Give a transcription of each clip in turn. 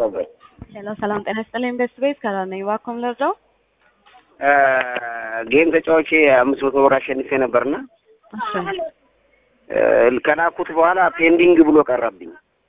ጠፋበት። ሄሎ ሰላም ጤና ይስጥልኝ። ቤስት ቤት ከላል ነኝ። እባክዎን ልርዳው? ጌም ተጫዋች አምስት መቶ ብር አሸንፌ ነበርና እሺ ከላኩት በኋላ ፔንዲንግ ብሎ ቀረብኝ።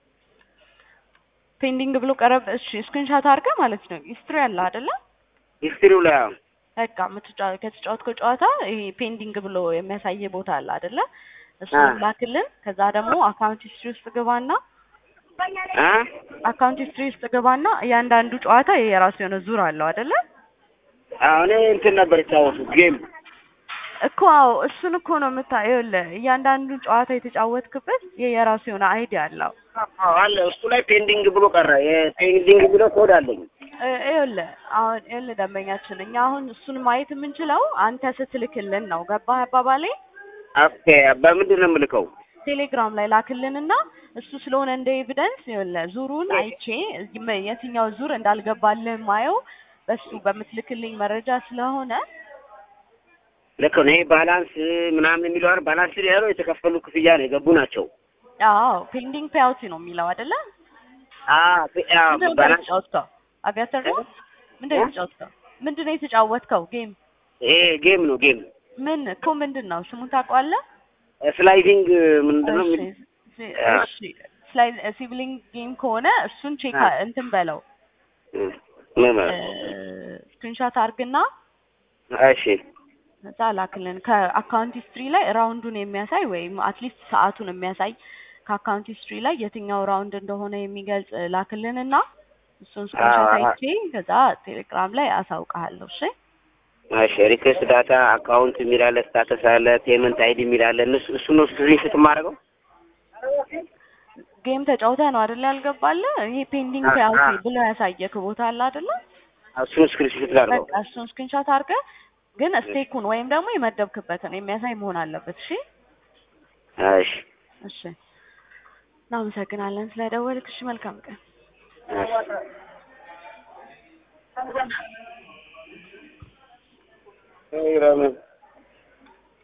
ፔንዲንግ ብሎ ቀረብ። እሺ ስክሪንሻት አድርገህ ማለት ነው። ሂስትሪ አለ አይደለ? ሂስትሪው ላይ አሁን በቃ የምትጫወት ከተጫወትከው ጨዋታ ይሄ ፔንዲንግ ብሎ የሚያሳይ ቦታ አለ አይደለ? እሱ አ። ላክልን። ከዛ ደግሞ አካውንት ሂስትሪ ውስጥ ግባና አ አካውንት ሂስትሪ ውስጥ ግባና እያንዳንዱ ጨዋታ የራሱ የሆነ ዙር አለው አይደለ? አሁን እንትን ነበር የተጫወቱት ጌም እኮ አዎ፣ እሱን እኮ ነው የምታየው። ይኸውልህ እያንዳንዱ ጨዋታ የተጫወትክበት የራሱ የሆነ አይዲ አለው። አዎ አለ እሱ ላይ ፔንዲንግ ብሎ ቀረ። የፔንዲንግ ብሎ ኮድ አለኝ። እ- ይኸውልህ አሁን ይኸውልህ ደንበኛችን እኛ አሁን እሱን ማየት የምንችለው አንተ ስትልክልን ነው። ገባህ አባባሌ? ኦኬ በምንድን ነው የምልከው? ቴሌግራም ላይ ላክልንና እሱ ስለሆነ እንደ ኤቪደንስ ይኸውልህ ዙሩን አይቼ የም- የትኛው ዙር እንዳልገባልህ ማየው በሱ በምትልክልኝ መረጃ ስለሆነ ልክ ነው። ይሄ ባላንስ ምናምን የሚለው አይደል? ባላንስ ያለው የተከፈሉ ክፍያ ነው የገቡ ናቸው። አዎ ፔንዲንግ ፔአውት ነው የሚለው አይደለ? አ አ ምንድን ነው ባላንስ የተጫወትከው? አቪያተር ነው? ምንድን ነው የተጫወትከው? ምንድን ነው የተጫወትከው ጌም? ይሄ ጌም ነው ጌም ምን እኮ ምንድን ነው ስሙን ታውቀዋለህ? ስላይዲንግ ምንድን ነው? እሺ ሲ- እሺ ስላይድ ሲብሊንግ ጌም ከሆነ እሱን ቼክ አ። እንትን በለው ምን ማለት ነው? ስክሪንሾት አርግና እሺ እዛ ላክልን። ከአካውንት ሂስትሪ ላይ ራውንዱን የሚያሳይ ወይም አትሊስት ሰዓቱን የሚያሳይ ከአካውንት ሂስትሪ ላይ የትኛው ራውንድ እንደሆነ የሚገልጽ ላክልን እና እሱን ስክሪንሾት አ- አይቼ ከዛ ቴሌግራም ላይ አሳውቅሃለሁ። እሺ እሺ ሪኩዌስት ዳታ አካውንት የሚላለ ስታተስ አለ ፔመንት አይዲ የሚላለ እነሱ እሱ ነው ስክሪንሾት የማደርገው። ጌም ተጫውተህ ነው አይደለ ያልገባልህ? ይሄ ፔንዲንግ አ- ፔአውት አ- ብሎ ያሳየክ ቦታ አለ አይደለ? እሱን ስክሪንሾት ላድርገው። በቃ እሱን ስክሪንሾት አድርገህ ግን ስቴኩን ወይም ደግሞ የመደብክበትን የሚያሳይ መሆን አለበት። እሺ እሺ እሺ፣ እናመሰግናለን ስለደወልክ። እሺ፣ መልካም ቀን። እሺ